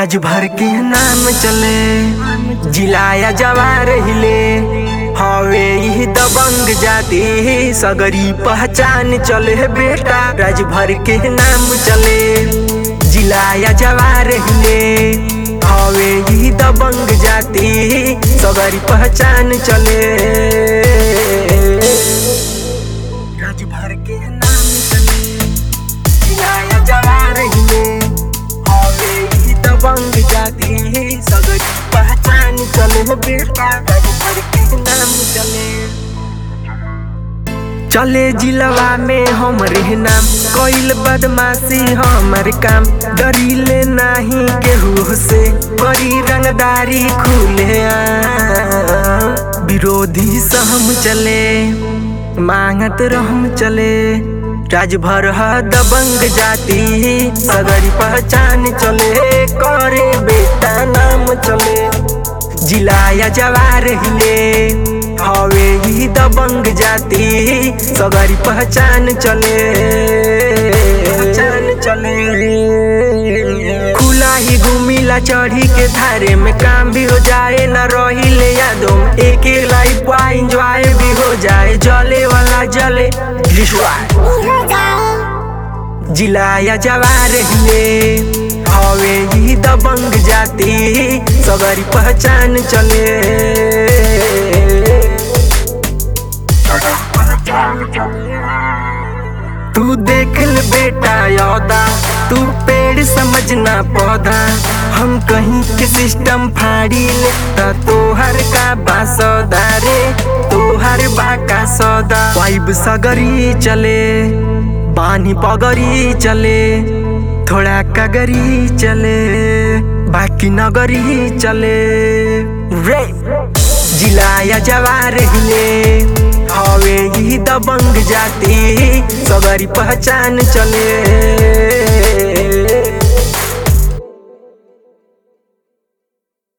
राज भर के नाम चले जिलाया जवार हिले हवे ही दबंग जाति सगरी पहचान चले बेटा राज भर के नाम चले जिलाया जवार हिले हवे ही दबंग जाति सगरी पहचान चले राज भर के नाम चले जिलाया जवार हिले हवे ही दबंग जाति सगरी पहचान चले बेटा राज भर के नाम चले चले जिलवा में हमरे नाम कोइल बदमाशी हमर काम डरीले नाही केहू से बड़ी रंगदारी खुले आम। विरोधी सहम चले मांगत रहम चले राज भर ह दबंग जाति सगरी पहचान चले करे बेटा नाम चले जिलाया जवार हिले हवे ही दबंग जाति सगरी पहचान चले पहचान चले खुला ही घूमिला चढ़ी के धारे में काम भी हो जाए न रही ले यादों में एक एक लाइफ एंजॉय भी हो जाए जले वाला जले जिलाया जवार हिले हवे ही दबंग जाति सगरी पहचान चले तू देख ल बेटा यौदा तू पेड़ समझना पौधा हम कहीं के सिस्टम फाड़ी ले ता तोहर का बासौदा रे तोहर बा का सौदा वाइब सगरी चले बानी पगरी चले थोड़ा कगरी चले बाकी नगरी चले रे जिलाया जवार हिले हवे ही दबंग जाति सगरी पहचान चले